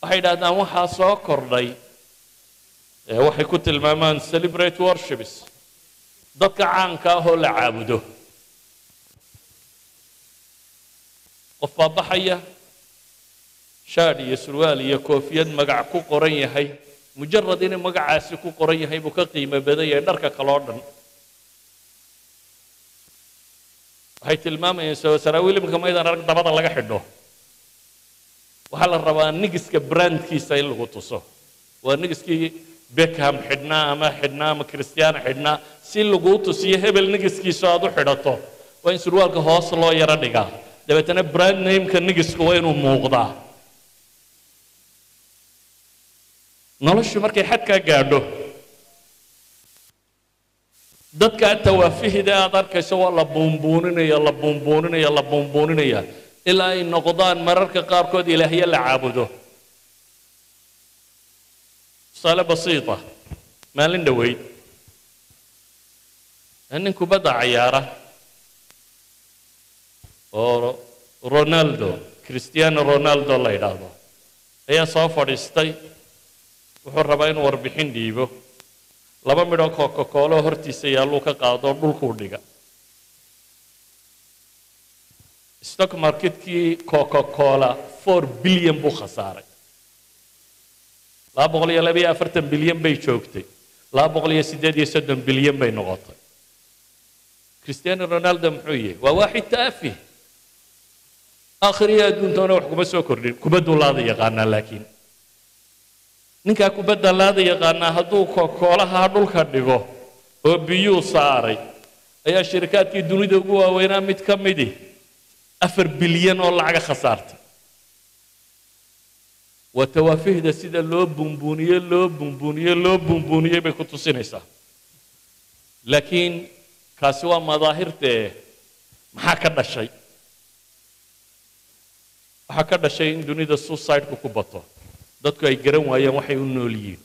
waxay idhahdaan waxaa soo kordhay ee waxay ku tilmaamaan celebrate worships dadka caanka ah oo la caabudo qof baa baxaya shaadh iyo surwaal iyo koofiyad magac ku qoran yahay mujarad inuu magacaasi ku qoran yahay buu ka qiimo badan yahay dharka kale oo dhan waxay tilmaamayeen saraawiil imika maydaan arag dabada laga xidho waxaa la rabaa nigiska brandkiisa in lagu tuso waa nigiskii beckham xidhnaa ama xidhnaa ama christiano xidhnaa si laguu tusiyo hebel nigiskiisu aad u xidhato waa in surwaalka hoos loo yaro dhigaa dabeetana brand nameka nigisku waa inuu muuqdaa noloshu markay xadkaa gaadho dadka tawaafihida aad arkayso waa la buunbuuninaya la buunbuuninaya la buunbuuninaya ilaa ay noqdaan mararka qaarkood ilaahyo la caabudo tusaale basiita maalin dhoweyd nin kubadda cayaara oo ronaldo cristiano ronaldo la yidhaahdo ayaa soo fadhiistay wuxuu rabaa inuu warbixin dhiibo laba midhoo coca-coolo hortiisa yaalluu ka qaado dhulkuu dhiga stock marketkii coca-cola four bilyan buu khasaaray laba boqol iyo laba iyo afartan bilyan bay joogtay laba boqol iyo siddeed iyo soddon bilyan bay noqotay cristiano ronaldo muxuu yahay waa waaxid taafih aakhiriya adduuntoona wax kuma soo kordhin kubadduu laada yaqaanaa laakiin ninkaa kubadda laada yaqaanaa hadduu koolaha dhulka dhigo oo biyuu saaray ayaa shirikaadkii dunida ugu waaweynaa mid ka midi afar bilyan oo lacaga khasaartay waa tawaafihda sida loo buunbuuniye loo buunbuuniye loo buunbuuniyey bay ku tusinaysaa laakiin kaasi waa madaahirtee maxaa ka dhashay waxaa ka dhashay in dunida suicideku ku bato dadku ay garan waayeen waxay u nool yihiin